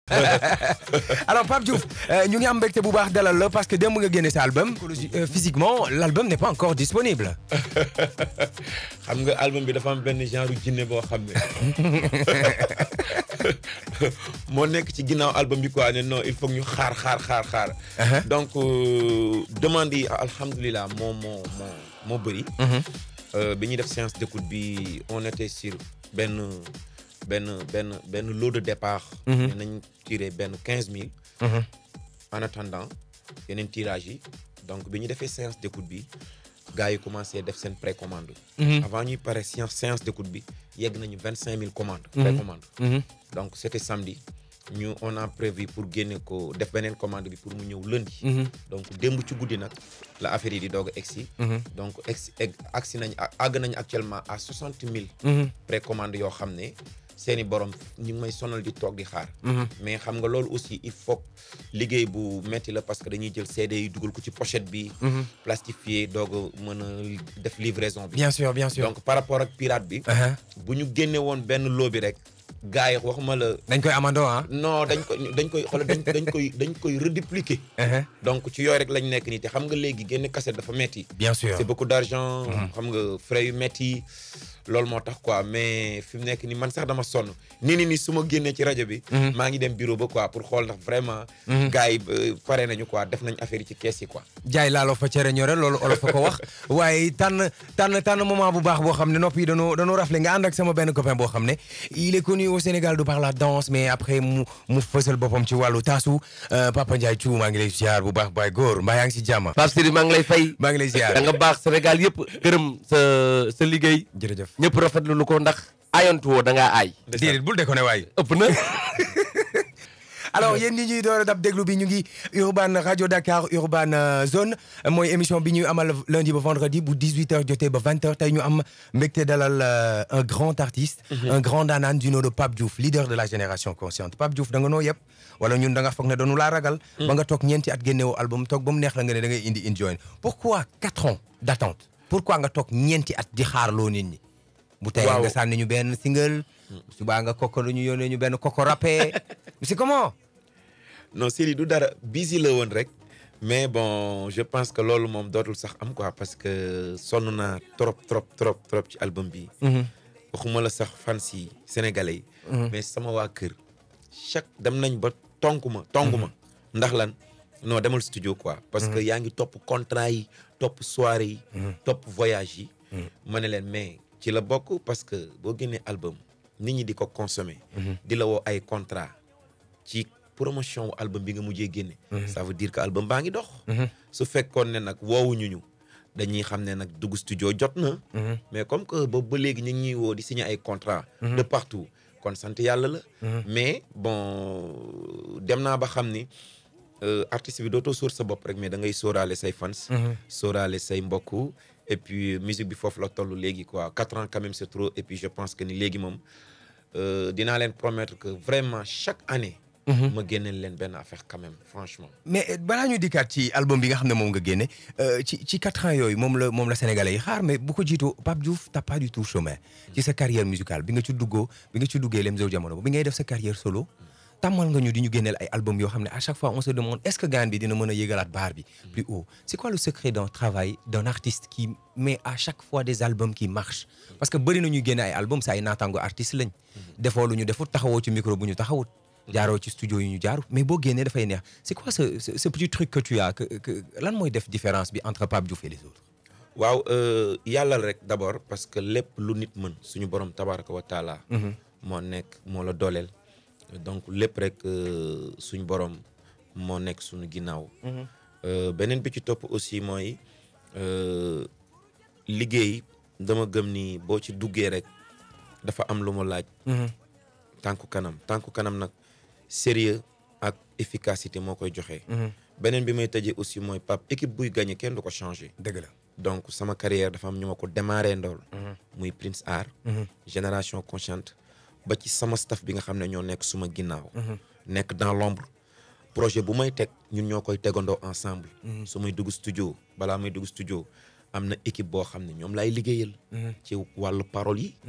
alors Pape Diouf ñu ngi am mbégte bu baax dalal la parce que démb nga génne sa album physiquement l'album n'est pas encore disponible xam nga album bi dafa am benn genre jinne boo xam ne moo nekk ci ginnaaw album bi quoi ne non il faut ñu xaar xaar xaar xaar donc demande yi alhamdulilah moo moo moo moo bëri bi ñuy def séance d'écoute bi on était sur benn benn benn benn lot de départ ne nañ tiré benn quinze mille en attendant yeneen tirage yi donc bi ñu defee séance d'écoute bi gars yi commencé def seen précommande avant ñuy pare séance séance d'écoute bi yegg nañu vingt cinq mille commandes précommande donc c'était samedi ñu on a prévu pour génne ko def beneen commande bi pour mu ñëw lundi donc démb ci guddi nag la affaire yi di doog a egsi donc egsi egg agsi nañ àgg nañ actuellement à soixante mille précommande yoo xam ne seeni borom ñu ngi may sonal di toog di xaar mais xam nga loolu aussi il faut liggéey bu metti la parce que dañuy jël CD yi dugal ko ci pochette bi plastifié doog a mën a def livraison bi bien sûr bien sûr donc par rapport ak pirate bi bu ñu génne woon benn loo bi rek gars yi waxuma la dañ koy amandoo ah non dañ koy dañ koy xoolal dañ dañ koy dañ koy redépliquer donc ci yooyu rek lañ nekk nii te xam nga léegi génne cassette dafa metti bien sûr c'est beaucoup d'argent xam nga frais yu metti loolu moo tax quoi mais fi mu nekk ni man sax dama sonn nii ni ni su ma génnee ci rajo bi maa ngi dem bureau ba quoi pour xool ndax vraiment gars yi pare nañu quoi def nañ affaire yi ci kees yi quoi jaay laaloo fa cere ñore loolu olof fa ko wax waaye tànn tànn tànn moment bu baax boo xam ne nopp yi dañoo dañoo rafle nga ànd ak sama benn copain boo xam ne il est connu au Sénégal de par la danse mais après mu mu fësal boppam ci wàllu taasu Papa Ndiaye Thiou maa ngi lay ziar bu baax baay góor mbaa yaa ngi si jàmm Pape Sidi maa ngi lay fay maa ngi lay ziar da nga baax Sénégal yëpp gërëm sa sa liggéey jërëjëf ñëpp rafetlu lu ko ndax ayantu woo da ngaa aay déedéet bul déconné waay ëpp na alors yéen ñi ñuy door a dab déglu bi ñu ngi Urban Radio Dakar Urban Zone mooy émission bi ñuy amal lundi ba vendredi bu 18h jotee ba 20h tey ñu am mbégte dalal un grand artiste. un grand daanaan du nom de Pape Diouf leader de la génération consciente Pape Diouf da nga noo yëpp wala ñun da nga foog ne doonu laa ragal. ba nga toog ñeenti at génneewoo album toog ba mu neex la nga ne da ngay indi enjoy pourquoi quatre ans d'attente pourquoi nga toog ñeenti at di xaarloo nit ñi. bu tey nga sànni ñu benn single. subaa nga koko lu ñu yónnee ñu benn koko rappé c'est comment. non Sidi du dara busy la woon rek mais bon je pense que loolu moom dootul sax am quoi parce que sonn naa trop trop trop trop ci album bi waxuma la sax fans yi sénégalais yi mais sama waa kër chaque dem nañ ba tonk ma tonk ma ndax lan non demal studio quoi parce que yaa ngi topp contrat yi topp soirée yi topp voyage yi ma ne leen mais ci la bokk parce que boo génnee album nit ñi di ko consommer di la woo ay contrat ci promotion wu album bi nga mujjee génne ça veut dire que album baa ngi dox su fekkoon ne nag woowuñu ñu dañuy xam ne nag dugg studio jot na mais comme que boobu ba léegi ñu ngi ñuy woo di signer ay contrat de partout kon sant yàlla la mais bon dem naa ba xam ni artiste bi dootoo sóor sa bopp rek mais da ngay sóoraale say fans sóoraale say mbokk et puis musique bi foofu la toll léegi quoi quatre ans quand même c'est trop et puis je pense que ni léegi moom dinaa leen promettre que vraiment chaque année ma génneel leen benn affaire quand même franchement. mais balaa ñu dikkaat ci album bi nga xam ne moom nga génne ci ci quatre ans yooyu moom la moom la sénégalais yi xaar mais bu ko jiitoo Pape Diouf t'as pas du tout chômé ci sa carrière musicale bi nga ci duggoo bi nga ci duggee Lemzo Jamono bi ngay def sa carrière solo tàmmal nga ñu di ñu génneel ay album yoo xam ne à chaque fois on se demande est-ce que gaan bi dina mën a yëgalaat baar bi plus haut c'est quoi le secret d'un travail d'un artiste qui met à chaque fois des albums qui marchent parce que bëri na ñuy génne ay album sa ay naataango artiste lañ defoo lu ñu defut taxawoo ci micro bu ñu taxawut jaaroo ci studio yi ñu jaaru mais boo génnee dafay neex c'est quoi ce ce petit truc que tu as que que lan mooy def différence bi entre Pape Diouf et les autres. waaw yàlla rek d'abord parce que lépp lu nit mën suñu borom tabaraka wa taala. moo nekk moo la dooleel. donc lépp rek suñu borom moo nekk suñu ginnaaw. beneen bi ci topp aussi mooy liggéey dama gëm ni boo ci duggee rek dafa am lu mu laaj. tànku kanam tànku kanam nag. sérieux ak efficacité moo koy joxe. beneen bi may tëjee aussi mooy Pape équipe buy gagné kenn du ko changé. dëgg la donc sama carrière dafa am ñu ma ko démarré ndool muy Prince Art. génération consciente ba ci sama staff bi nga xam ne ñoo nekk suma ginnaaw. nekk dans l'ombre projet bu may teg ñun ñoo koy tegandoo ensemble. su may dugg studio balaa may dugg studio am na équipe boo xam ne ñoom laay liggéeyal. ci wàllu parole yi.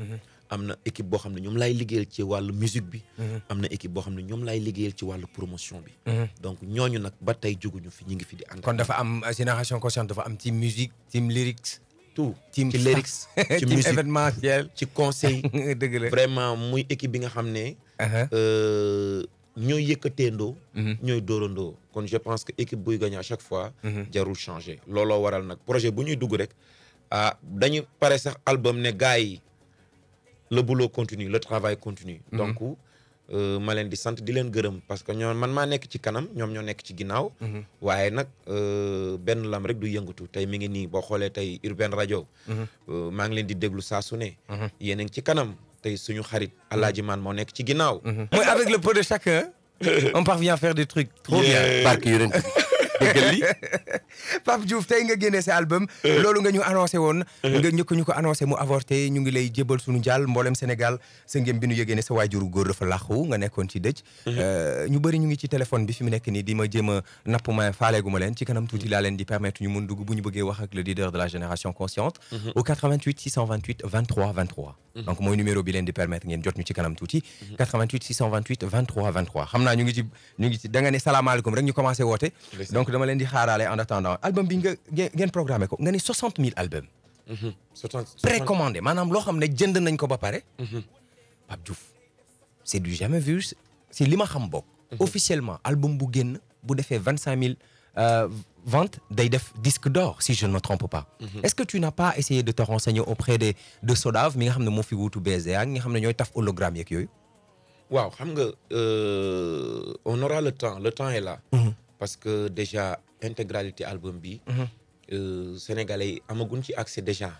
am na équipe boo xam ne ñoom laay liggéeyal ci wàllu musique bi am na équipe boo xam ne ñoom laay liggéeyal ci wàllu promotion bi donc ñooñu nag ba tey juguñu fi ñu ngi fi di ànd kon dafa am euh, génération consciente dafa am team musique team lyrics tout team ci lyrics ci team musique événementiel ci conseil dëgg la vraiment muy équipe bi nga xam ne Uh-huh. euh, ñooy yëkkateendoo Mhm. ñooy dóorandoo kon je pense que équipe buy gagné à chaque fois jarul changer looloo waral nag projet bu ñuy dugg rek ah dañu pare sax album ne gars yi le boulot continue le travail continue donc euh, ma leen di sant di leen gërëm parce que ñoom man maa nekk ci kanam ñoom ñoo nekk ci ginnaaw waaye nag euh, benn lam rek du yëngatu tey mi ngi nii boo xoolee tey Urban Radio euh, maa ngi leen di déglu saa su ne yéen a ngi ci kanam tey suñu xarit Alaaji Man moo nekk ci ginnaaw mooy avec le peu de chacun on parvient à faire des trucs trop bien Yeah. barke yonent bi déggal li Pape Diouf tey nga génnee sa album loolu nga ñu annoncé woon nga ñëkk ñu ko annoncé mu avorté ñu ngi lay jébal suñu jàll mboolem Sénégal sa ngém bi nu yëgee ne sa waajuru góor dafa làqu nga nekkoon ci dëj Euh, ñu bëri ñu ngi ci téléphone bi fi mu nekk nii di ma jéem a napp ma faaleegu ma leen ci kanam tuuti laa leen di permettre ñu mun dugg bu ñu bëggee wax ak le leader de la génération consciente au 88 628 23 23 donc mooy numéro bi leen di permettre ngeen jot ñu ci kanam tuuti 88 628 23 23 xam naa ñu ngi ci ñu ngi ci da nga ne salaamaaleykum rek ñu commencé woote Ndeysaan. donc dama leen di xaaraale en attendant album bi nga ngeen ngeen programmé ko nga ni 60 000 albums précommandé maanaam loo xam ne jënd nañ ko ba pare Pape Diouf c'est du jamais vu si li ma xam bokk officiellement album bu génn bu defee 25 000 euh, ventes day def disque d'or si je ne me trompe pas est-ce que tu n'as pas essayé de te renseigner auprès des de Sodav mi nga xam ne moo fi wuutu BZA ñi nga xam ne ñooy taf hologramme yeeg yooyu waaw xam nga euh, on aura le temps le temps est là parce que déjà intégralité album bi euh, sénégalais yi amaguñ ci accès déjà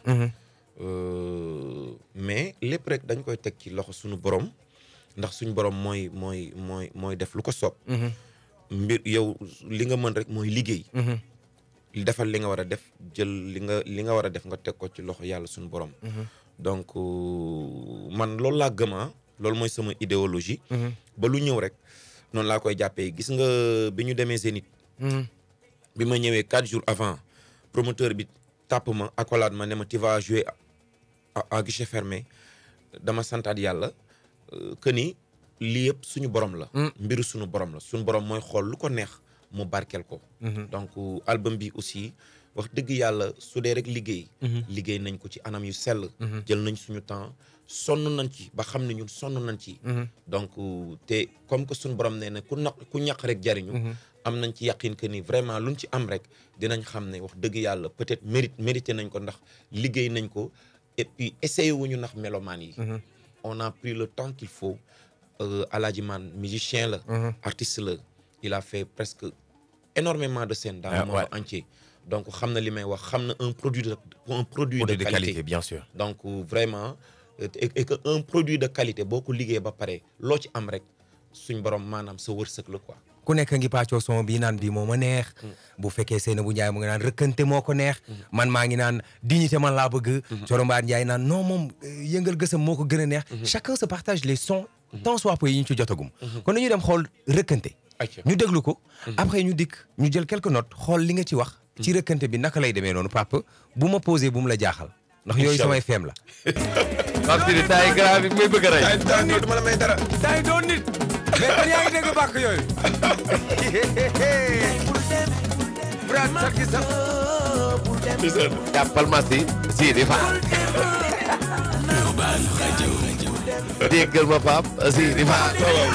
Euh, mais lépp rek dañ koy teg ci loxo suñu borom ndax suñu borom mooy mooy mooy mooy def lu ko soob mbir yow li nga mën rek mooy liggéey defal li nga war a def jël li nga li nga war a def nga teg ko ci loxo yàlla suñu borom donc euh, man loolu laa gëm ah loolu mooy sama idéologie ba lu ñëw rek noonu laa koy jàppee gis nga bi ñu demee Zénith bi ma ñëwee quatre jours avant promoteur bi tàpp ma accolade ma ne ma tu vas jouer à, à guichet fermé dama santaat yàlla euh, que ni lii yëpp suñu borom la mbiru suñu borom la suñu borom mooy xool lu ko neex mu barkeel ko donc euh, album bi aussi wax dëgg yàlla su dee rek liggéey liggéey nañ ko ci anam yu sell jël nañ suñu temps sonn nañ ci ba xam ne ñun sonn nañ ci donc euh, te comme que suñu borom nee na ku naq ku ñaq rek jariñu am nañ ci yaqin que ni vraiment luñ ci am rek dinañ xam ne wax dëgg yàlla peut-être mérite mérité nañ ko ndax liggéey nañ ko et puis essayé wuñu ndax mélomanes yi on a pris le temps qu'il faut euh, Aladji Man musicien la artiste la il a fait presque énormément de scènes dans Ah, le monde ouais. entier donc xam na li may wax xam na un produit de un produit produit de de qualité qualité bien sûr donc euh, vraiment euh, et, et que un produit de qualité boo ko liggéey ba pare loo ci am rek suñ borom maanaam sa wërsëg la quoi ku nekk ngi pàccoo son bi naan bii moo ma neex bu fekkee Seynabou Ndiaye mu ngi naan rëkkante moo ko neex man maa ngi naan dignité man laa bëgg Coro Mbaar Ndiaye naan non moom euh, yëngal gësam moo ko gën a neex chacun se partage les sons tant soit peu yi ñu ci jotagum kon dañu dem xool rëkkante Ayca. ñu déglu ko après ñu dikk ñu jël quelques notes xool li nga ci wax ci rëkkante bi naka lay demee noonu papa bu ma posé bu mu la jaaxal ndax yooyu Inch'Allah. samay feem la Pape Sidi taay grave bi may bëgg a rey dama la may dara day doon nit mais kon yaa ngi dégg bàkk yooyu Brad sakki sax jàppal ma si Sidi Fall déggal ma Pape Sidi Fall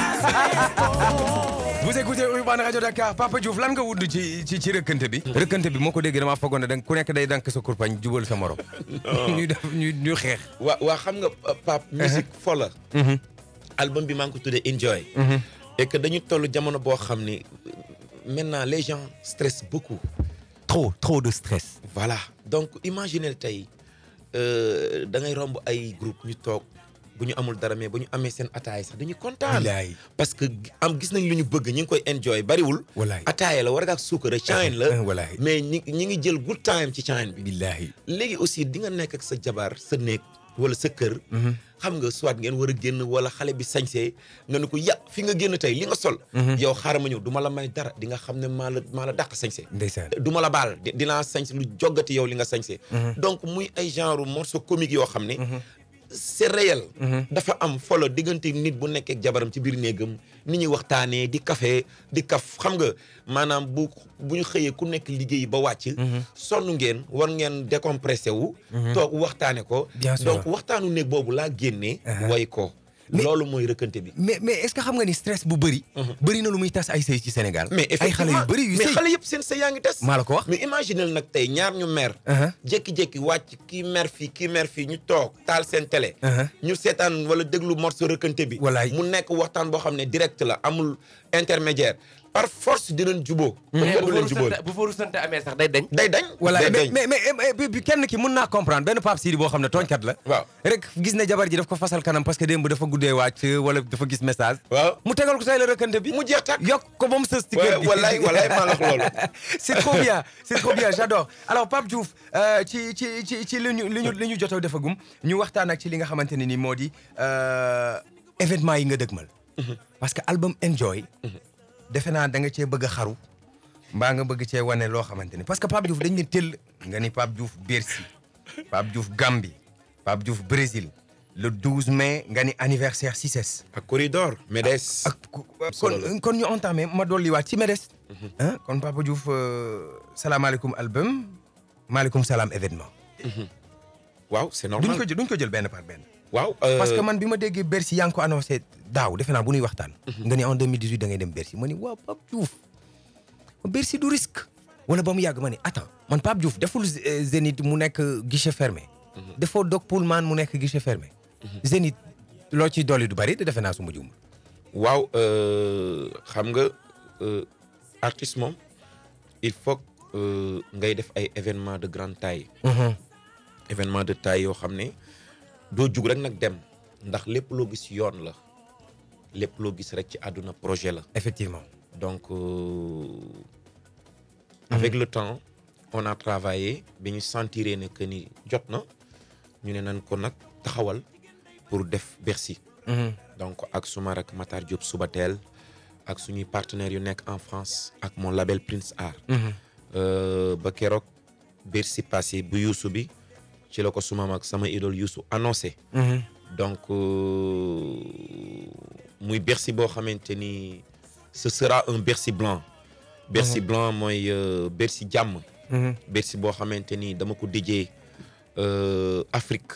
Vous écoutez Urban Radio Dakar Papa Diouf lan nga wudd ci ci ci rëkkante bi. rëkkante bi moo ko déggee damaa foogoon ne danga ku nekk day dank sa kurpañ jubal sa morom. ñu def ñu ñu xeex. waa waa xam nga uh, Pape musique fo la album bi maa ngi ko tuddee Enjoy et que dañu toll jamono boo xam ni maintenant les gens stressent beaucoup trop trop de stress. voilà donc imaginez tey euh, da ngay romb ay groupe ñu toog bu ñu amul dara mais bu ñu amee seen ataaya sax dañuy kontaan Wallaay. parce que am gis nañ lu ñu bëgg ñu ngi koy enjoy bariwul Wallaay. ataaya la war nga ak suukar chaine la Wallaay. mais ñi ñi ngi jël good time ci chaine bi billahi. léegi aussi di nga nekk ak sa jabar sa néeg wala sa kër xam nga soit ngeen war a génn wala xale bi sañsee nga ne ko ya fi nga génn tey li nga sol yow xaaral ma ñëw du ma la may dara di nga xam ne maa la maa la dàq sañsee ndeysaan. du ma la baal di- dinaa sañse lu joggati yow li nga sañse donc muy ay genre morceau comique yoo xam ne c'est réel dafa am folo diggante nit bu nekkee ak jabaram ci biir néegam ni ñuy waxtaanee di café di kaf xam nga maanaam bu bu ñu xëyee ku nekk liggéey ba wàcc sonn ngeen war ngeen décompressé wu toog waxtaane ko Bien sûr. donc waxtaanu néeg boobu laa génnee way ko Mais- loolu mooy rëkkante bi mais mais est-ce que xam nga ni stress bu bëri. bëri na lu muy tas ay sëy ci Sénégal. mais ay xale yu effectivement bëri yu mais sëy xale yëpp seen sa yaa ngi des maa la ko wax. mais imaginel nag tey ñaar ñu mer Uh-huh. jékki-jékki wàcc kii mer fii kii mer fii ñu toog taal seen télé Uh-huh. ñu seetaan wala déglu morceau rëkkante bi Wallaay. mu nekk waxtaan boo xam ne direct la amul intermédiaire par force dinañ juboo mais kenn bu du leen fa jubóol rusante bu fa rusante amee sax day dañ. day dañ voilà day mais dañ mais mais mais bi- bi kenn ki mun naa comprendre benn Pape Sidi boo xam ne tooñkat la. waaw rek gis ne jabar ji daf ko fasal kanam parce que démb dafa guddee wàcc wala dafa gis message. waaw mu tegal ko say la rëkkante bi. mu jeex tàkk yokk ko ba mu sës ci kër gi. wallaay wallaay maa la wax loolu c'est trop bien c'est trop bien j'adore alors Pape Diouf euh, ci ci ci ci li ñu li ñu li ñu jotoo defagum ñu waxtaan ak ci li nga xamante ne ni moo di euh, événement yi nga dëgmal. parce que album Enjoy. defe naa da nga cee bëgg a xaru. mbaa nga bëgg cee wane loo xamante ni parce que Pape Diouf dañ ne tëll nga ni Pape Diouf Bercy Pape Diouf Gambie Pape Diouf Brésil le 12 mai nga ni anniversaire CICES. ak corridor MEDES ak ku- solo la. kon kon ñu entamé ma dolliwaat ci MEDES. ah kon Papa Diouf euh, salaamaaleykum album maaleykum salaam événement. waaw c'est duñ normal ko jël duñ ko jël benn par benn. waaw parce que man bi ma déggee Bercy yaa ngi ko annoncé daaw defe naa bu ñuy waxtaan. nga ni en 2018 da ngay dem Bercy ma ni waaw Pape Diouf Bercy du risque. wala ba mu yàgg ma ni attends man Pape Diouf deful euh, Zénith mu nekk guichet fermé. defoo Doc Pullman mu nekk guichet fermé. Zénith loo ciy dolli du bari te defe naa su ma juum. waaw euh, xam nga euh, artiste moom il faut que, euh, ngay def ay événement de grande taille événement de taille yoo xam ne doo jug rek nag dem ndax lépp loo gis yoon la lépp loo gis rek ci àdduna projet la effectivement. donc euh, avec le temps on a travaillé bi ñu sentiree ne que ni jot na ñu ne nan ko nag taxawal pour def Bercy donc ak suma rak Matar Diop Subatel ak suñuy partenaires yu nekk en France ak mon label Prince Art Euh, ba keroog Bercy passé bu Youssou bi ci la ko suma mag sama idole Youssou annoncé donc euh, muy Bercy boo xamante ni ce sera un Bercy blanc Bercy blanc mooy euh, Bercy jàmm Bercy boo xamante ni dama ko dijee euh, Afrique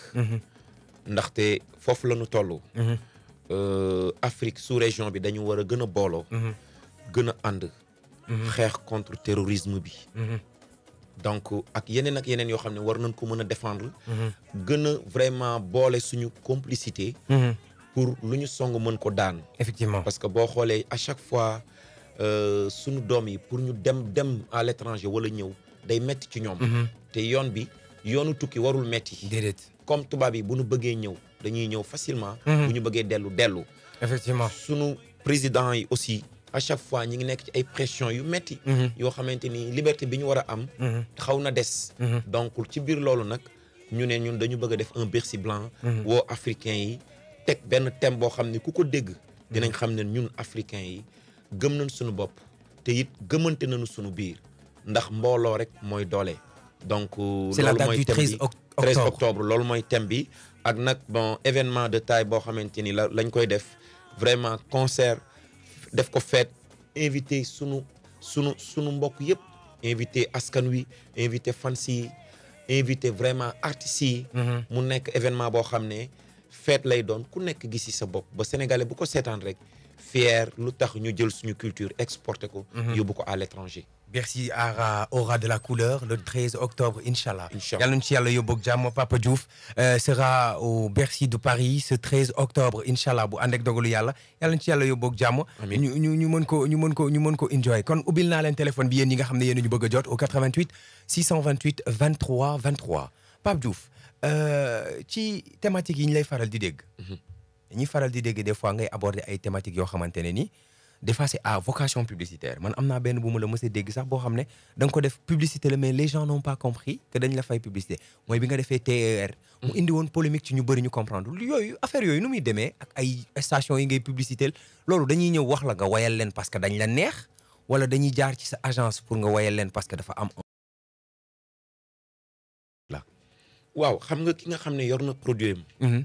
ndaxte foofu la ñu toll euh, Afrique sous région bi dañu war a gën a booloo gën a ànd xeex contre terrorisme bi donc ak yeneen ak yeneen yoo xam ne war nañ ko mën a défendre gën a vraiment boole suñu complicité pour lu ñu song mën ko daan effectivement. parce que boo xoolee à chaque fois euh, suñu doom yi pour ñu dem dem à l'étranger wala ñëw day metti ci ñoom te yoon bi yoonu tukki warul metti déedéet. comme tubaab yi bu ñu bëggee ñëw dañuy ñëw facilement bu ñu bëggee dellu dellu effectivement. sunu président yi aussi à chaque fois ñi ngi nekk ci ay pression yu metti yoo xamante ni liberté bi ñu war a am xaw na des donc ci biir loolu nag ñu ne ñun dañu bëgg a def un Bercy blanc woo africain yi teg benn thème boo xam ne ku ko dégg dinañ xam ne ñun africain yi gëm nañ suñu bopp te it gëmante nañu suñu biir ndax mbooloo rek mooy doole donc C'est la loolu date mooy du thème 13 bi oct- 13 octobre. octobre loolu mooy thème bi ak nag bon événement de taille boo xamante ni la lañ koy def vraiment concert def ko fête invité sunu sunu sunu mbokk yëpp invité askan wi invité fans yi invité vraiment artistes yi mu nekk événement boo xam ne fête lay doon ku nekk gis ci sa bopp ba sénégalais bu ko seetaan rek fier lu tax ñu jël suñu culture exporté ko yóbbu ko à l'étranger Bercy aura, aura de la couleur le 13 octobre, Inch'Allah. Inch'Allah. Yàlla nañu ci yàlla yóbbu ak jàmm Papa Diouf euh, sera au Bercy de Paris ce 13 octobre Inch'Allah bu ànd ak dogalu yàlla yàlla nañu ci yàlla yóbbu ak jàmm. Amiin. ñu ñu ñu mën ko ñu mën ko ñu mën ko enjoy kon ubbil naa leen téléphone bi yéen ñi nga xam ne yéen a ñu bëgg a jot au 88 628 23 23 Pape Diouf euh, ci thématique yi ñu lay faral di dégg. dañuy faral di dégg des fois ngay aborder ay thématiques yoo xamante ne ni des fois c'est à vocation publicitaire man am naa benn bu ma la mës a dégg sax boo xam ne da nga ko def publicité la mais les gens n'ont pas compris que dañ la fay publicité mooy bi nga defee TER. mu indi woon polémique ci ñu bëri ñu comprendre yooyu affaire yooyu nu muy demee ak ay station yi ngay publicité loolu dañuy ñëw wax la nga wayal leen parce que dañ la neex wala dañuy jaar ci sa agence pour nga wayal leen parce que dafa am. waaw xam nga ki nga xam ne yor na produit am Mhm.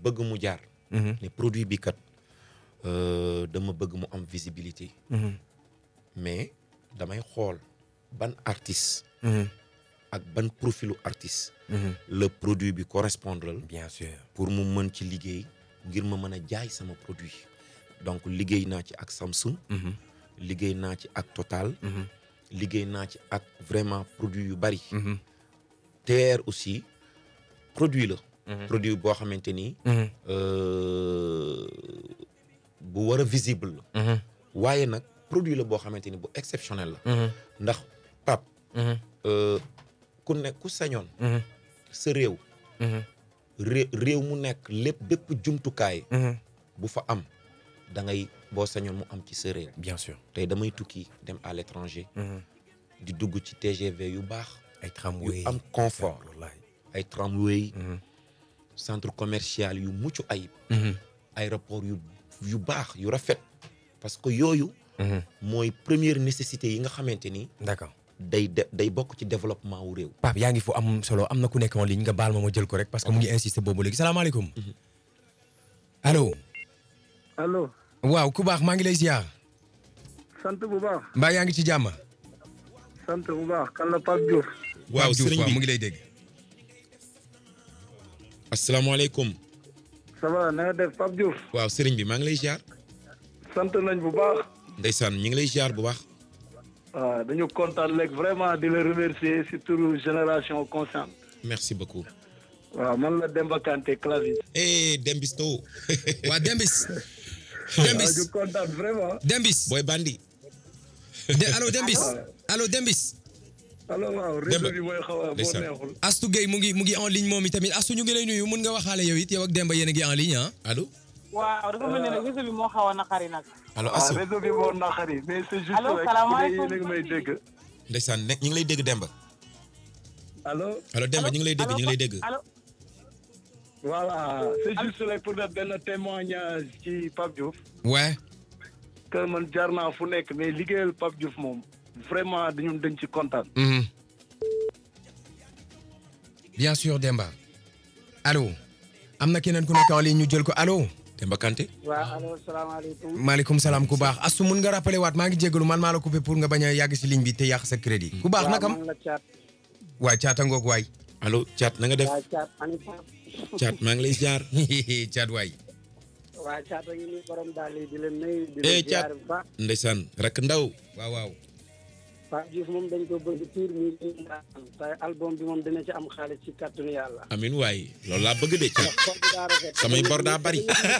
bëgg mu jaar Mhm. ne produit bi kat euh, dama bëgg mu am visibilité Mhm. mais damay xool ban artiste Mhm. ak ban profilu artiste Mhm. le produit bi correspondre bien sûr. pour mu mën ci liggéey ngir ma mën a jaay sama produit donc liggéey naa ci ak Samsung Mhm. liggéey naa ci ak Total Mhm. liggéey naa ci ak vraiment produit yu bari Mhm. TR aussi produit la Mhm. produit boo xamante ni Mhm. euh, bu war a visible la Mhm. waaye nag produit la boo xamante ni bu exceptionnel la Mhm. ndax pap Mhm. euh, ku ne ku sañoon Mhm. sa réew Mhm. ré- réew mu nekk lépp bépp jumtukaay Mhm. bu fa am da ngay boo sañoon mu am ci sa réew bien sûr. tey damay tukki dem à l'étranger Mhm. di dugg ci TGV yu baax ay tramway yu am confort wallahi. ay tramway Mhm. centre commercial yu mucc ayib Mhm. aéroport yu yu baax yu rafet parce que yooyu Mhm. mooy première nécessité yi nga xamante ni d'accord. day de day bokk ci développement wu réew Pape yaa ngi fu am solo am na ku nekk en ligne nga baal ma ma jël ko rek parce que mu ngi insister boobu léegi salaamaaleykum. allo. allo waaw ku baax maa ngi lay ziar. sant bu baax mbaa yaa ngi ci jàmm. sant bu baax kan la Pape Diouf waaw Pape Diouf, sëriñ waaw, mu bi ngi lay dégg. asalaamaaleykum ça va na nga def Pape Diouf waaw sëriñ bi maa ngi lay ziar sant nañ bu baax ndeysaan ñu ngi lay ziar bu baax waaw dañu kontaan léegi vraiment di la remercier si turu génération consciente merci beaucoup waaw man la Demba Kanté clavier eh Dembisto waa Dembis. waaw Dembis ñu kontaan vraiment Dembis. booy bandi de allo Dembis. allo Dembis. allo waaw réseau bi mooy xaw a boo Ndeysaan. neexul Astou Gueye mu ngi mu ngi en ligne moom itamit Astou ñu ngi lay nuyu mun nga waxaale yow it yow ak Demba yéen a ngi en ligne ah. allo waaw dafa mel ni nag réseau bi moo xaw a naqari nag. allo waaw Assou réseau bi moo naqari mais c'est juste Allo, rek salaamaaleykum. yéen a ngi may dégg ndeysaan ne ñu ngi lay dégg Demba allo allo Demba ñu ngi lay dégg ñu ngi lay dégg allo voilà c'est juste rek pour def benn témoignage ci Pape Diouf ouais. que man jaar naa fu nekk mais liggéeyal Pape Diouf moom vraiment dañu dañ ci kontaan Mhm. bien sûr Demba. allo. am na keneen ku nekk en ligne ñu jël ko allo. Demba Kanté waaw allo salaamaaleykum. maaleykum salaam ku baax Astou mun nga rappelé waat maa ngi jégalu man maa la coupé pour nga bañ a yàgg si ligne bi te yàq sa crédit. ku baax nakam waaw man la caat. waay caata ngoog waay. allo Thiat na nga def waa caat ani Pape. Thiat maa ngi lay ziar caat waay. waa caat a ngi nii borom daal di di leen nuyu. di Eh, leen Thiat. ziar bu baax. ndeysaan rakk ndaw waaw waaw. Pape Diouf moom dañ ko bëgg tuur mi ngi te album bi moom dina ci am xaalis ci kàttanu yàlla. amin waay loolu laa bëgg de Thiat xol bi daa rafet. samay bor daa bari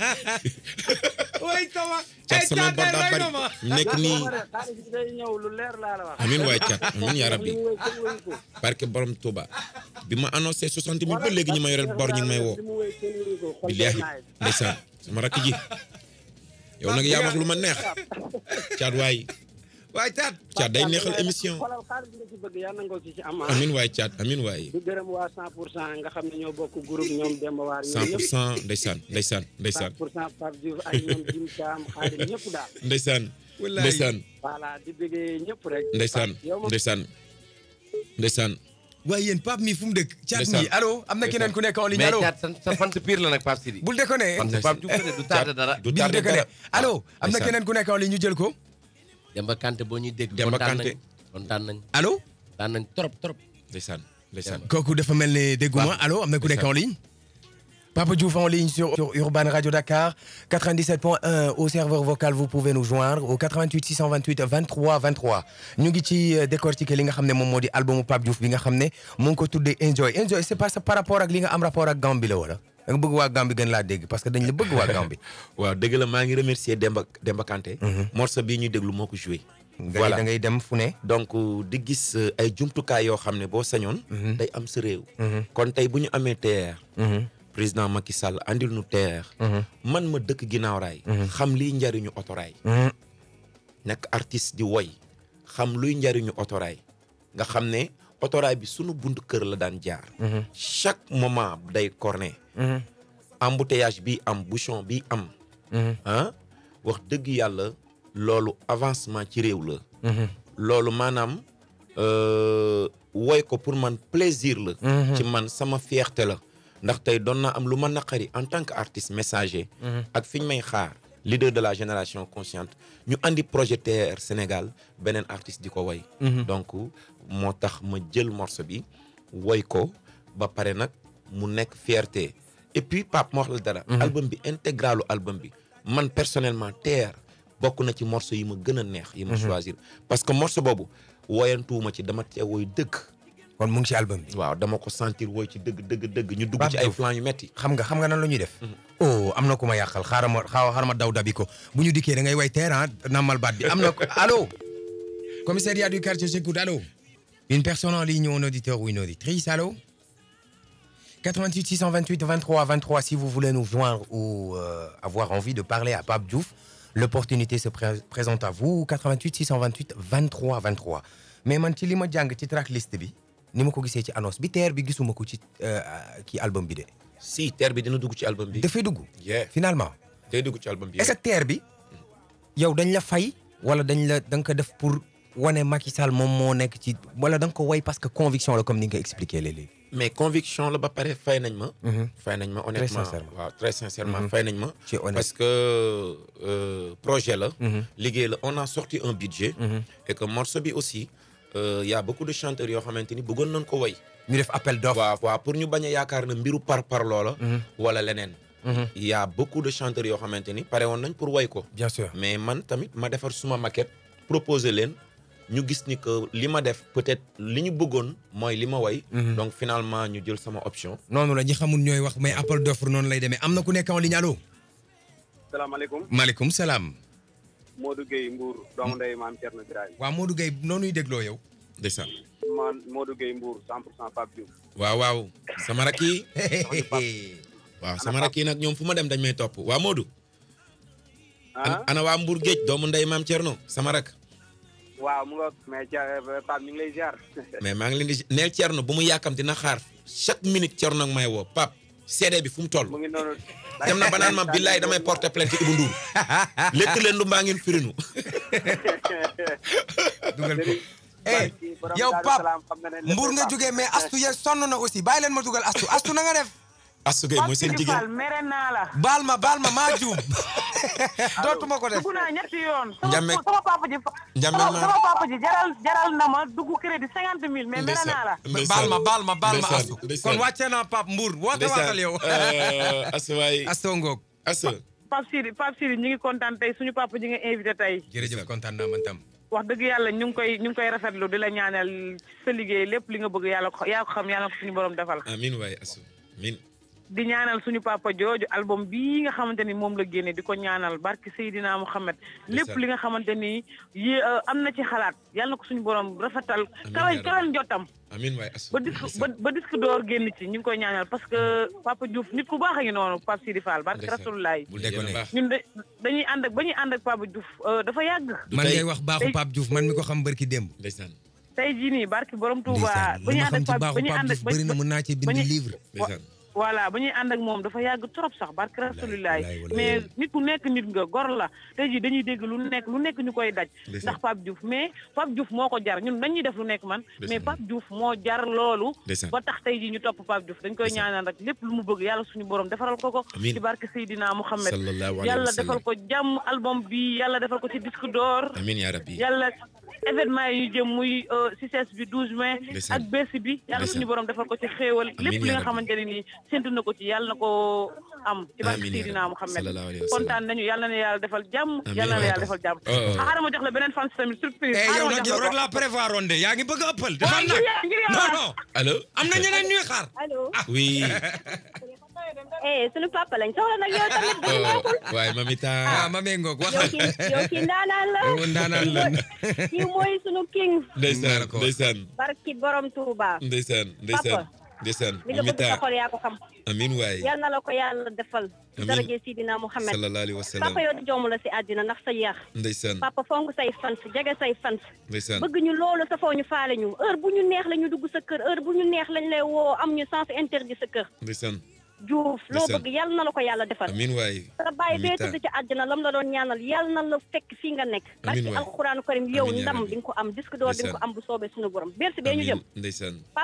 waay sama. Thiat samay bor daa bari nekk nii xaalis bi day ñëw lu leer laa la wax. amin waay Thiat amin yaa li rabbi mu wéy kenn wéyu ko. barke borom Touba bi ma annoncé soixante mille ba léegi ñu ma yoreel bor ñu ngi may woo li mu wéy kenn wéyu ko. xol bee billaahi naay. ndeysaan sama rakk ji yow nag yaa wax lu ma neex Thiat waay waay caat. Thiat day neexal émission xoolal xaalis bi nga ci bëgg yàlla na nga ko ci ci am. amin waay Thiat amin waay di gërëm waa 100 pour cent nga xam ne ñoo bokk groupe ñoom Demba Waar cent ñoom pour ñëpp. cent ndeysaan ndeysaan 100 ndeysaan pour cent Pape Diouf ak ñoom Jim Thiam xaadim ñëpp daal. ndeysaan Wallaay. ndeysaan voilà di bëggee ñëpp rek. ndeysaan yow moom ndeysaan ndeysaan waaye yéen Pape mi fu mu dëkk. caat mi Ndeysaan. allo am na keneen ku nekk en ligne mais allo. caat sa sa fan sa pire la nag Pape Sidi. bul déconné. fan sa Pape Diouf la de du tardé dara. du bil tardé déconné dara allo am na ndeysaan. keneen ku nekk en ligne ñu jël ko. Demba Kanté boo ñuy dégg. Demba kontaan Kanté. nañ kontaan nañ allo. kontaan nañ trop trop. ndeysaan ndeysaan kooku dafa mel ne dégguma Waaw. allo am na ku nekk en ligne. Papa Diouf en ligne sur, sur Urban Radio Dakar 97.1 au serveur vocal vous pouvez nous joindre au 88 628 23 23 ñu ngi ci euh, décortiquer li nga xam ne moom moo di albumu Pape Diouf bi nga xam ne mu ngi ko tuddee Enjoy Enjoy c'est pas ça par rapport ak li nga am rapport ak Gambie la wala da nga bëgg waa Gambie gën laa dégg parce que dañ la bëgg waa Gambie. waaw dëgg la maa ngi remercier Demba Demba Kanté morceau bii ñuy déglu moo ko joué ngay voilà da ngay dem fu ne. donc di gis euh, ay jumtukaay yoo xam ne boo sañoon day am sa réew kon tey bu ñu amee TER président Macky Sall andil nu TER man ma dëkk ginnaaw raay xam liy njariñu otoraay nekk artiste di woy xam luy njariñu otoraay nga xam ne otoraay bi sunu buntu kër la daan jaar chaque moment day corné embouteillage bi am bouchon bi am ah wax dëgg yàlla loolu avancement ci réew la loolu maanaam euh, woy ko pour man plaisir la ci man sama fierté la ndax tey doon naa am lu ma naqari en tant que artiste messager ak fi ñu may xaar leader de la génération consciente ñu andi projet TR Sénégal beneen artiste di ko woy donc moo tax ma jël morceau bi woy ko ba pare nag mu nekk fierté et puis Pape ma wax la dara album bi intégralu album bi man personnellement TR bokk na ci morceau yi ma gën a neex yi ma choisir parce que morceau boobu woyantuwuma ci dama cee woy dëgg kon mu ngi ci album bi. waaw dama ko sentir woy ci dëgg dëgg dëgg ñu dugg Pape ci ay Diouf. plan yu metti xam nga xam nga nan la ñuy def. oh am na ku ma yàqal xaaral ma xaaral xaaral ma daw dabi ko bu ñu dikkee da ngay way terrain namal baat bi am na ko allo. commissariat du quartier j'écoute allo. une personne en ligne ou un auditeur ou une auditrice allo. 88 628 23 23 si vous voulez nous joindre ou euh, avoir envie de parler à Pape Diouf l'opportunité se pré- présente à vous 88 628 23 23 mais man ci li ma jàng ci tracklist bi ni ma ko gisee ci annonce bi teer bi gisuma ko ci euh, kii album bi de. si TR bi dina dugg ci album bi dafay dugg yeah finalement day dugg ci album bi est-ce que teer bi yow dañ la fay wala dañ la da nga ko def pour wane Macky Sall moom moo nekk ci wala da nga ko way parce que conviction la comme ni nga ko expliqué léeg-léeg. mais conviction la ba pare fay nañ ma fay nañ ma honnêtement sincèrement. waaw très sincèrement fay nañ ma Tu es honnête. parce que euh, projet la liggéey la on a sorti un budget et que morceau bi aussi euh, y a beaucoup de chanteurs yoo xamante ni bëggoon nañ ko woy ñu def appel d'offre. waaw waaw pour ñu bañ a yaakaar na mbiru par par loola wala leneen y a beaucoup de chanteurs yoo xamante ni pare woon nañ pour woy ko bien sûr. mais man tamit ma defar suma maquette proposer leen ñu gis ni que li ma def peut-être li ñu bëggoon mooy li ma woy donc finalement ñu jël sama option noonu la ñi xamul ñooy wax mais appel d'offre noonu lay demee am na ku nekk en ligne allo. salaamaaleykum maaleykum salaam. Modou Gueye Mbour doomu ndey maam Thierno Birahim waaw Modou Gueye noonuy dégloo yow. ndeysaan man Modou Gueye Mbour 100 pour cent Pape Diouf waaw waaw sama rakk yi waaw sama rakk yi nag ñoom fu ma dem dañ may topp waa Modou ah ana waa Mbour géej doomu ndey maam Thierno sama rakk waaw mu nga mais Thia- Pape ñu ngi lay ziar mais maa ngi leen di neel Thierno bu mu yàkkamti na xaar chaque minute Thierno nag may woo pap CD bi fu mu toll mu ngi noonu dem na ba naan ma billaay damay porter plainte Ibou Ndour lekk leen du mbaa ngeen firinu dugal ko. eh yow Pape Mbour nga jógee mais Astu ya sonn na aussi bàyyi leen ma dugal Astu Astu na nga def. Astou Gueye mooy seen Pape Sidi Fall jigéen mere naa la. baal ma baal ma maa juum. dootuma ko def. dugg naa ñetti yoon. Njame sama sama papa ji. Njame sama ma- sama papa ji jaral jaral na ma dugg crédit cinquante mille mais mere naa la. baal ma baal ma baal ma ndeysaan, Astu. ndeysaan. kon wàcce naa Pape Mbour woote waatal yow. Astou waay Astu Ngok. Astou Pape Sidi Pape Sidi ñu ngi kontaan tey suñu papa ji nga invité tey. jërëjëf kontaan naa man tam. wax dëgg yàlla ñu ngi koy ñu ngi koy rafetlu di la ñaanal sa liggéey lépp li nga bëgg yàlla ko yaa ko xam yàlla ko suñu borom defal. amin waay Astou amin di ñaanal suñu papa jooju album bii nga xamante ni moom la génne di ko ñaanal barki Seydina Mouhamed lépp li nga xamante ni yé am na ci xalaat yàlla na ko suñu borom rafetal kawal yaa kawal njottam amin waay Astou ba disque ba ba disque d'or génn ci ñu ngi koy ñaanal parce que papa Diouf nit ku baax a ngi noonu Pape Sidi Fall barki Ndeysaan. Rasulullah bul déconné. ñun de dañuy ànd ak ba ñuy ànd ak papa Diouf euh, dafa yàgg du man tey ngay wax baaxu Pape Diouf man mi ko xam barki démb. ndeysaan tey jii nii barki borom Touba ndeysaan ba li ñuy ma ànd xam ak ci Pape ba baaxu ñuy Pape ànd ak Diouf bëri na mën naa ci ba bind ñu- livre. ndeysaan voilà ba ñuy ànd ak moom dafa yàgg trop sax barke rasulilaay wallaay, wallaay. mais nit ku nekk nit nga gor la tey jii dañuy dégg lu nekk lu nekk ñu koy daj Ndeysaan. ndax Pape Diouf mais Pape Diouf moo ko jar ñun dañuy def lu nekk man mais Ndeysaan. Pape Diouf moo jar loolu Ndeysaan. ba tax tey jii ñu topp Pape Diouf dañ koy Ndeysaan. ñaanal rek lépp lu mu bëgg yàlla suñu borom defaral ko ko Amiin. ci barke Seydina Mouhamed sallallahu alayhi yàlla wa sallam defal ko jàmm album bi yàlla defal ko ci disque d'or amin yaa rabbi yàlla événement yi ñu jëm muy CICES bi 12 mai Ndeysaan. ak bés bi yàlla Ndeysaan. suñu borom defal ko ci xéewal Amiin lépp li yaa nga rabbi. xamante ne nii séntu na ko ci yàlla na ko am ci barke Amiin yaa Seydina rabbi. Mouhamed Sallallahu alayhi wa sallam. kontaan nañu yàlla na yàlla defal jàmm Amiin yàlla na waay. yàlla defal jàmm Oh, oh. xaaral ma jox la beneen fan tamit surprise eh xaaral yow ma nag jox yow la rek ko. laa prévoir woon de yaa ngi bëgg a ëppal. Waaw, defal ngir nag yàlla, ngir non yàlla. non allo am na ñeneen ñuy xaar. allo oui eh sunu papa lañ soxla nag yow tamit bu oh, neexul waay mamita ah ma méngoog wax. yow kii yow kii ndaanaan la yow ndaanaan la. kii mooy sunu king ndeysaan D'accord. ndeysaan barki borom Touba ndeysaan ndeysaan ndeysaan li nga bëgg sa mamita xol yaa ko xam amin waay yal na la ko yàlla defal Amiin. daraje Sidina Muhammad sallallahu alayhi wa sallam papa yow di joomu la si àddina ndax sa yar ndeysaan papa fonk say fans jege say fans ndeysaan bëgg ñu loolu safoo ñu faale ñu heure bu ñu neex la ñu dugg sa kër heure bu ñu neex lañ lay woo am ñu sens interdit sa kër ndeysaan Diouf loo Ndeysaan. bëgg yal na la ko yàlla defal amin waay sa bàyyi bee mamita tëdd ci àddina lam la doon ñaanal yal na la fekk fii nga nekk Amiin barki waay. alxuraanu karim yow Amiin yaa ndam rabbi. di nga ko am disque d'or di nga ko Ndeysaan. am bu soobee suñu borom bersi bee ñu jëm amin ndeysaan papa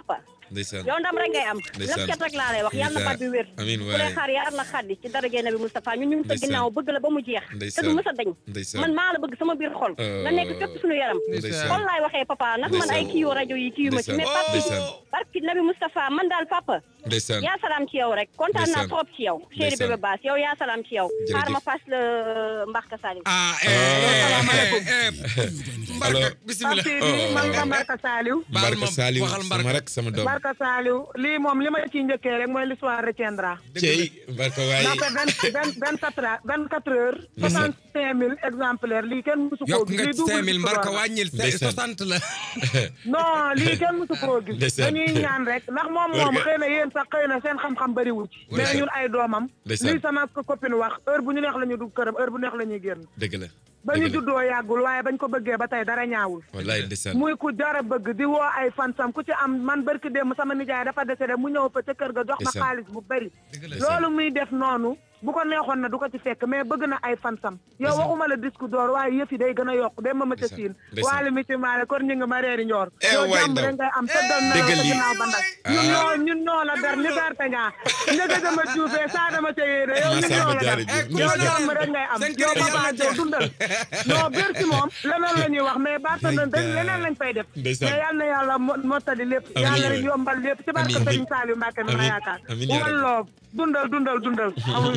ndeysaan yow ndam rek ngay am Ndeysaan. lépp ket rek laa lay wax yàlla na Ndeysaan. fat bi wér amiin ku lay waay xaar yar la xaddi ci daraje nabi Moustapha ñun ñu ngi sa Ndeysaan. ginnaaw bëgg la ba mu jeex te Ndeysaan. du mës a dañ ndeysaan man maa la bëgg sama biir xol nga nekk fépp suñu yaram ndeysaan xol laay waxee papa nag man ay Ndeysaan. kii yu rajo yi kii yu ma ci mais Ndeysaan. papi Ndeysaan. barki nabi Moustapha man daal papa ndeysaan yaa salaam ci yow rek kontaan naa Ndeysaan. trop ci yow chéri Ndeysaan. bébé baas yow yaa salaam ci yow Jërëjëf. xaar ma fas la mbaxka salim ah salaamaaleykum. alors bisimilah Pape man nga Mbarka Saliou baal Mbarka ma Saliou waxal sama Mbarka rek sama doom Mbarka Saliou lii moom li ma ciy njëkkee rek mooy l'histoire retiendra cey Mbarka waay ndaxte vingt vingt vingt quatre heures vingt quatre heures soixante cinq mille exemplaires lii kenn musu koo yokk gis nga lii double 5000 Mbarka la. wàññil Ndeysaan. 60 la non lii kenn musu koo gis Ndeysaan. dañuy ñaan rek ndax moom moom Mbarka. xëy na yéen sax xëy na seen xam-xam bëriwul ci mais Ndeysaan. ñun ay doomam Ndeysaan. lii sama copine wax heure bu ñu neex la ñu dugg këram heure bu neex la ñuy génn dëgg la ba ñu dëgg la juddoo yàggul waaye bañ ko bëggee ba tey dara ñaawul wallaay ndeysaan muy ku jara bëgg di woo ay fansam ku ci am man barki démb sama nijaay dafa décédé mu ñëw fa ca kër ga jox ma Ndeysaan. xaalis bu bëri Ndeysaan. loolu muy def noonu bu ko neexoon na du ko ci fekk mais bëgg na ay fansam yow Ndeysaan. waxuma la disque d'or waaye yëf yi day gën a yokk dem ma ma ca Ndeysaan. siin Ndeysaan. waale mi ci maale kon ñu ngi ma reeri njoor Eh, yow waay jàmm ndaw. rek ngay am tëddal na Dëggal sa lii. ginnaaw ba ndak ñun ñoo ñun ñoo la dar ñu dar te ñaa njëga dama juufee saa dama ca yéene yow ñun Massamba ñoo la dar Diarra Diouf. yow jàmm rek ngay am Seen yow kër yi papa yàlla yow dundal non biir si moom leneen la ñuy wax mais baata na dañ leneen lañ fay def Ndeysaan. mais yal na yàlla mo- mottali lépp Amiin yàlla waay. rek yombal lépp ci barke Amiin. Sëriñ Saliou Mbacke mi ma Amiin. yaakaar Amiin yaa rabbi. walloo dundal dundal dundal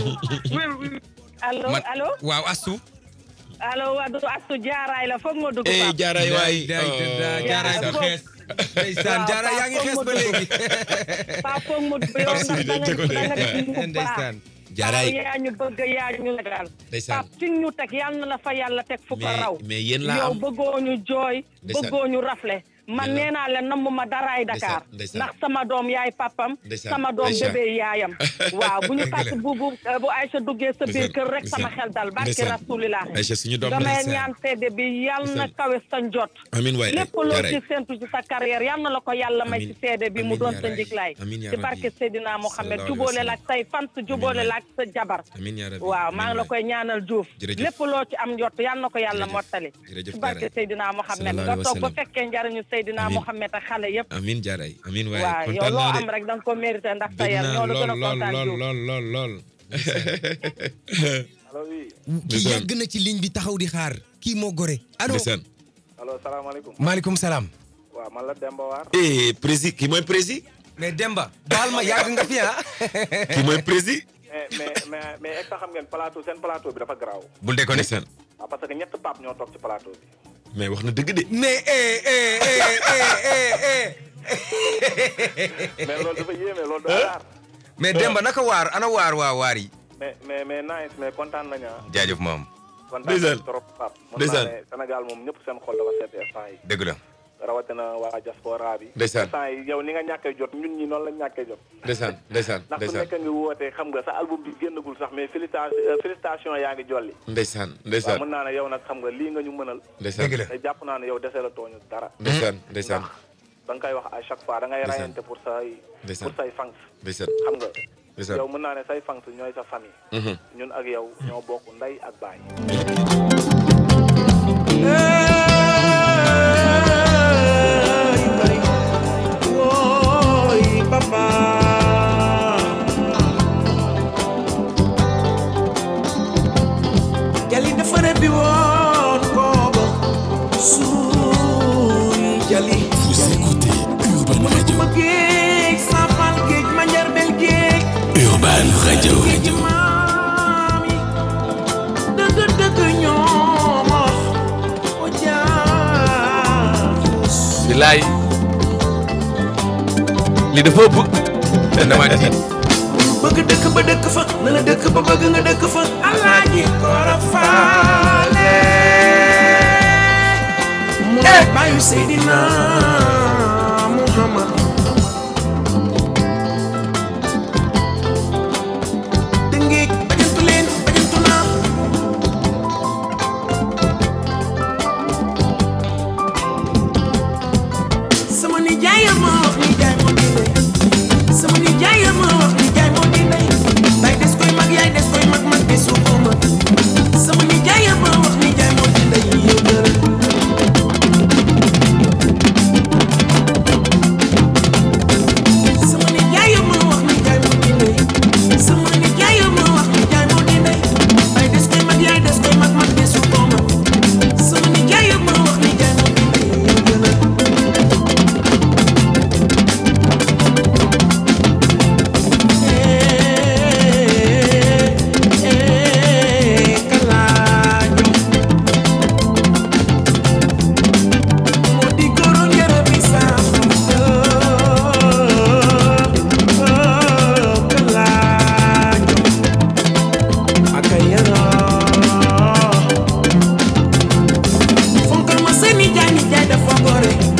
allo man allo waaw astu allo wadu astu jaaraay la foog nga dugg eh Pape. jaaraay waay day day jaaraay Jaara bu xees ndeysaan Waaw, jaara yaa ngi Pape xees ba Fogo léegi Pape foog mu dugg yow ndax da nga da nga def ñu baax ndeysaan jaaraay Pape yaa ñu bëgg yaa ñu legal Ndeysaan. Pape fi ñu teg yal na la fa yàlla teg fu ko mais raw mais yéen laa yow am bëggoo ñu jooy Ndeysaan. bëggoo ñu rafle man Ndeysaan. nee naa la namm ma daraay Dakar Ndeysaan, ndeysaan. ndax sama doom yaay papam Ndeysaan, sama doom Aïcha. bébé yaayam waaw bu ñu Dëgg la. fàtt bu bu bu Aïcha duggee sa biir Ndeysaan, kër rek sama ndeysaan. xel dal barki Ndeysaan. rasulillah Aïcha suñu doom la damay ñaan seede bi yal na Ndeysaan. kawe sa njot amiin waay lépp loo jaaraay ci séntu ci sa carrière yal na la ko yàlla may Amiin. ci seede bi mu Amiin doon yaa sa rabbi. njiglaay Amiin yaa ci rabbi. barke Seydina Mohamed Sallallahu alayhi wa jubóole la sallam. ak say fans jubóole waay. la ak sa jabar amiin yaa rabbi waaw maa ngi la amiin koy ñaanal Diouf Jërëjëf. lépp loo ci am njott yal na ko yàlla Jërëjëf. mottali Jërëjëf ci barke Jaara. Seydina Mohamed Sallallahu nga alayhi wa toog ba sallam. fekkee njariñu Seydina Amiin. Mohamed ak xale yëpp amiin jaaraay amiin waay waaw yow kontaan loo naa de am rek da nga ko mérité ndax sa dégg yar naa ñoo la lool gën a lool kontaan lool Diouf lool lool lool allo oui kii Ndeysaan. yàgg na ci ligne bi taxaw di xaar kii moo gore allo ndeysaan allo salaamaaleykum maaleykum salaam waaw man la Demba Waar eh prési kii mooy prési mais Demba baal ma yàgg nga fi ah kii mooy prési mais mais mais mais est-ce que xam ngeen plateau seen plateau bi dafa garaaw bul déconné ndeysaan waaw parce que ñett pape ñoo toog ci plateau bi mais wax na dëgg de mais eh eh eh eh eh mais loolu dafa yéeme loolu dafa raar mais Demba naka waar ana waar waa waar yi mais mais mais nice mais kontaan nañu ah jaajëf maam kontaan Ndeysaan. nañu trop pape mën naa Ndeysaan. ne Sénégal moom ñëpp seen xol dafa seet instant yi dëgg la rawatina waa diaspora bi Ndeysaan. instant yi yow ni nga ñàkkee jot ñun ñi noonu lañ ñàkkee jot ndeysaan ndeysaan ndax ku ndeysaan nekk nga woote xam nga sa album bi génnagul sax mais félicitation félicitation yaa ngi jolli ndeysaan waaw ndeysaan mën naa ne yow nag xam nga lii nga ñu mënal ndeysaan dëgg la te jàpp naa ne yow dese la tooñu dara ndeysaan ndeysaan da nga koy wax à chaque fois da ngay Ndeysaan. rayante pour say Ndeysaan. pour say fans ndeysaan xam nga ndeysaan yow mën naa ne say fans ñooy sa famille Mhm. ñun ak yow ñoo bokk ndey ak baay jali dafa rëbbi woon kooba suuy jali Vous écoutez Urban Radio. ma géej safal géej ma njarbel géej Urban Radio. géej maam yi dëgg dëgg ñoom o jaafus bilaay li dafa ëpp dama tiit bëgg dëkk ba dëkk fa na la dëkk ba bëgg nga dëkk fa alaaji koora faale mooy bàyyu Seydina Muhammad dëngeej bajantu leen bajantu naa sama nijaay ma wax nijaay moo di lay sama nijaay ma wax nijaay moo di lay bay des koy mag yaay des koy mag mag desu ko mag sama nijaay ma wax nijaay moo di lay yow dara sa nijaay nijaay dafa gore